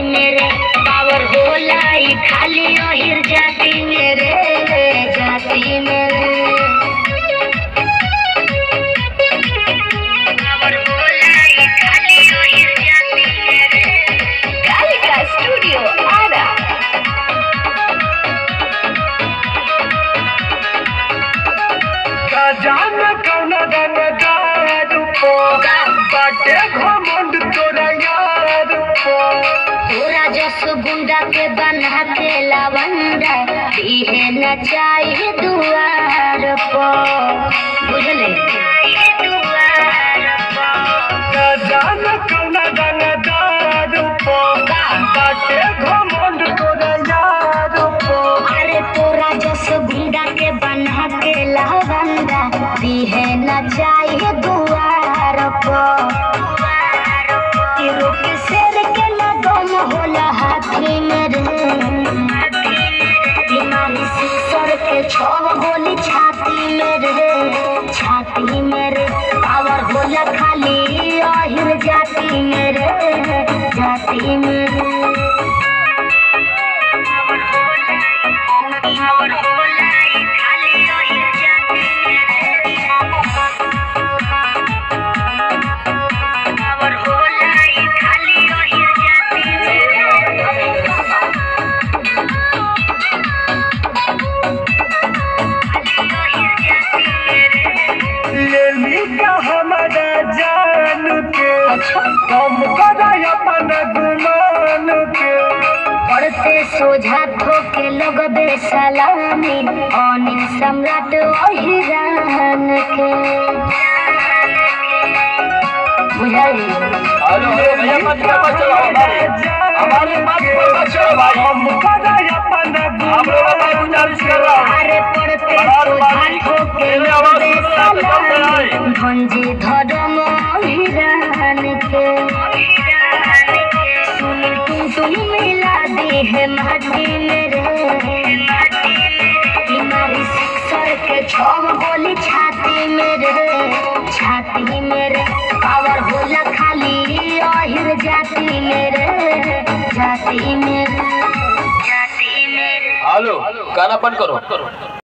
मेरे पावर होला ई खाली ओहिर जाति मेरे जाति मेरे पावर होला ई खाली ओहिर जाति मेरे कालिका स्टूडियो आरा जान कौन दन दारू पो बाटे घमंड तोरा यार पो पूरा जस गुंडा के बना के लवंडा दिहे न चाहिए दुआर पो बुझले दुआर पो जान कौन दन दारू पो बाटे घमंड तोरा यार पो अरे तोरा जस गुंडा के बना के लवंडा दिहे न चाहिए दुआर पो तीरों के शेर के लगम होला हाथी मेरे बीमारी से सर के छव गोली छाती मेरे छाती मेरे पावर होला खाली अहिर जाति मेरे जाति मेरे पावर होला ई खाली अहिर जाति मेरे पावर होला ई खाली अहिर जाति मेरे ले ली का हमारा जान के कम करा अपन गुमान के पढ़ते सोझा ठोके लोग बेसलामी अनिल सम्राट ओहिरान के बुझाई हेलो हेलो भैया मत मत चलो हमारे हमारे मत मत चलो भाई हम करा अपन आप लोगों का मैं गुजारिश कर रहा हूँ अरे पढ़ते बराबर सोझा बारी, ठोके मेरे लोग आवाज सुन रहे हैं, तो कम बेसलामी कराएं। भंजी धर्म ओहिरान के सुन तुम तुम मिला दी है माटी मेरे बीमारी सिक्सर के छव गोली छाती मेरे छाती मेरे पावर होला खाली अहिर जाति मेरे जाति मेरे जाति मेरे हेलो गाना बंद करो